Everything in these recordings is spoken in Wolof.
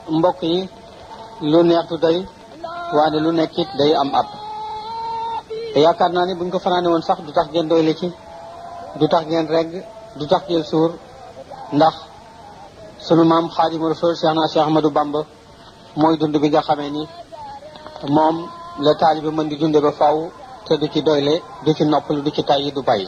mbokk yi lu neex du doy waane lu nekk it day am ab te yaakaar naa ni buñ ko fanaane woon sax du tax ngeen doyle ci du tax ngeen regg du tax ngeen suur ndax sunu maam xaadimu rasul cheikh na cheikh ahmadou bamba mooy dund bi nga xamee ni moom la taalibe mën di dunde ba faw te du ci doyle du ci noppalu du ci tàyyi du bàyyi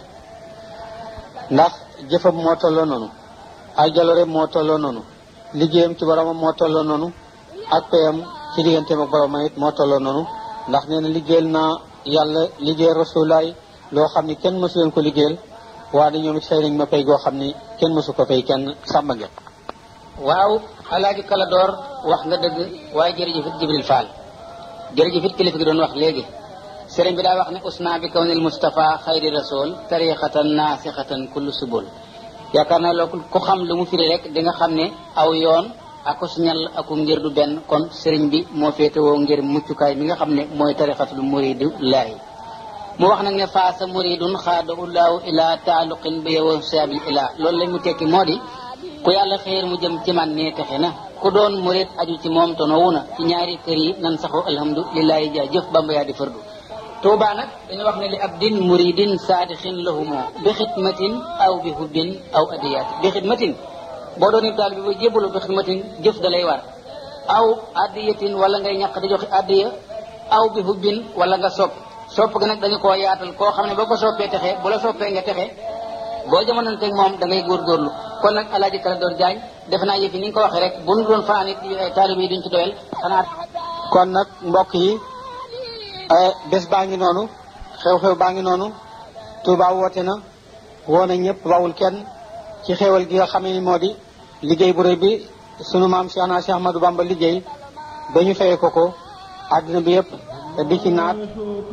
ndax jëfam moo tolloo noonu ay jaloreem moo tolloo noonu liggéeyam ci boromam moo tolloo noonu ak payam ci digganteem ak boromam it moo tolloo noonu ndax nee na liggéeyal naa yàlla liggéeyal rasulaay loo xam ni kenn mësu leen ko liggéeyal waaye ñoom it fay nañ ma pay goo xam ni kenn mësu ko fay kenn sàmba ngeen waaw alaaji kala door wax nga dëgg waaye jërëjëf it Jibril Fall jërëjëf it kilifa gi doon wax léegi sëriñ bi daa wax ne usna bi kawnil Mustafa xayri rasul tariqatan naasixatan kullu subul yaakaar naa loolu ku xam lu mu firi rek di nga xam ne aw yoon akus ñal aku ngir du benn kon sëriñ bi moo féetewoo ngir muccukaay mi nga xam ne mooy tariqatul muridu laahi mu wax nag ne faasa muridun xaada ullahu ila taaluqin bi yow saabil ila loolu lañ mu tekki moo di ku yàlla xeer mu jëm ci man ne texe na ku doon murid aju ci moom tonowu na ci ñaari kër yi nan saxoo alhamdulilahi jaa jëf bamba yaa di fardu tuuba nag dañu wax ne li abdin muridin saadixin lahumo bi xidmatin aw bi hubbin aw adiyaat bi xidmatin boo doon taal bi ba jébbalu bi xidmatin jëf da lay war aw adiyatin wala ngay ñàq di joxe adiya aw bi hubbin wala nga sopp sopp ga nag dañu koo yaatal koo xam ne boo ko soppee texe bu la soppee nga texe boo jamononteeg moom da ngay góorgóorlu kon nag alaaji kala doon jaañ defe naa yëfi ni nga ko waxee rek bu nu doon fanaan it taalib yi duñ ci doyal xanaa kon nag mbokk yi bés baa ngi noonu xew-xew baa ngi noonu Touba woote na woo na ñëpp bawul kenn ci xewal gi nga xamee ni moo di liggéey bu rëy bi sunu maam Cheikh na Cheikh Ahmadou Bamba liggéey ba ñu fayee ko ko àddina bi yëpp di ci naat